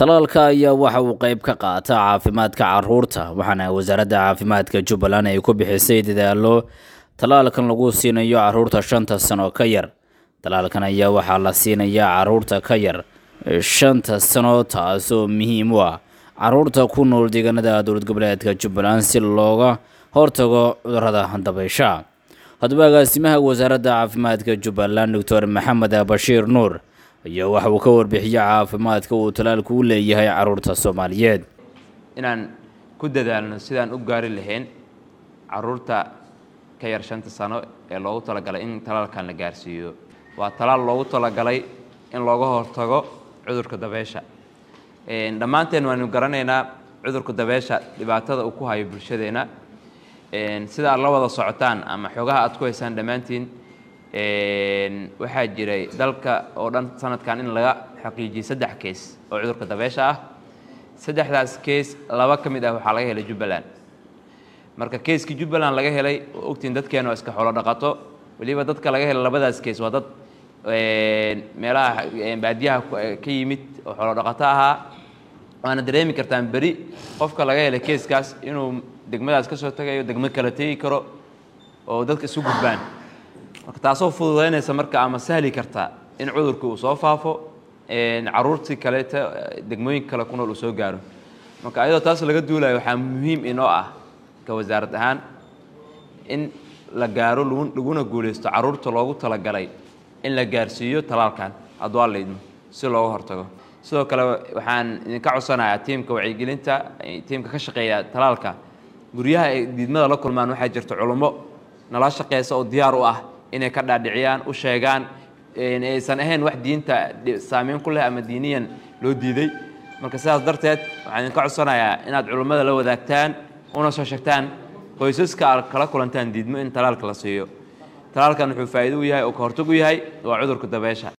talaalka ayaa waxa uu qayb ka qaata caafimaadka caruurta waxaana wasaaradda caafimaadka jubbaland ay ku bixisay dadaalo talaalkan lagu siinayo caruurta shanta sano ka yar talaalkan ayaa waxaa la siinayaa caruurta ka yar shanta sano taasoo muhiim u ah caruurta ku nool deegaanada dowlad goboleedka jubbaland si looga hortago cudurada dabaysha haddaba agaasimaha wasaaradda caafimaadka jubbaland doctor maxamed bashiir nuur ayaa waxa uu ka warbixiyey caafimaadka uu talaalku u leeyahay caruurta soomaaliyeed inaan ku dadaalno sidaan u gaari lahayn caruurta ka yar shanta sano ee loogu talagalay in talaalkan la gaarsiiyo waa talaal loogu talagalay in looga hortago cudurka dabeesha dhammaanteen waanu garanaynaa cudurka dabeesha dhibaatada uu ku hayo bulshadeenna sida aad la wada socotaan ama xoogaha aad ku haysaan dhammaantiin waxaa jiray dalka oo dhan sanadkan in laga xaqiijiyey saddex kees oo cudurka dabeesha ah saddexdaas kees laba ka mid ah waxaa laga helay jubbaland marka keeskii jubbaland laga helay oo ogtiin dadkeena oo iska xoolo dhaqato weliba dadka laga helay labadaas kees waa dad meelaha baadiyaha ka yimid oo xoolo dhaqato ahaa waana dareemi kartaan beri qofka laga helay keeskaas inuu degmadaas ka soo tagayo degmo kala tegi karo oo dadka isu gudbaan marka taasoo fududaynaysa marka ama sahli karta in cudurkii uu soo faafo caruurtii kaleeta degmooyinka kale ku nool uu soo gaaro marka ayadoo taas laga duulayo waxaa muhiim inoo ah ka wasaarad ahaan in la gaaro laguna guulaysto caruurta loogu talagalay in la gaarsiiyo talaalkan hadduu alla idmo si looga hortago sidoo kale waxaan idinka codsanayaa tiimka wacyigelinta tiimka ka shaqeeya talaalka guryaha ay diidmada la kulmaan waxaa jirta culummo nala shaqeysa oo diyaar u ah inay ka dhaadhiciyaan u sheegaan aysan ahayn wax diinta saameyn ku leh ama diiniyan loo diiday marka sidaas darteed waxaan idinka codsanayaa inaad culummada la wadaagtaan una soo sheegtaan qoysaska aad kala kulantaan diidmo in talaalka la siiyo talaalkan wuxuu faa'iido u yahay oo ka hortag u yahay waa cudurka dabeesha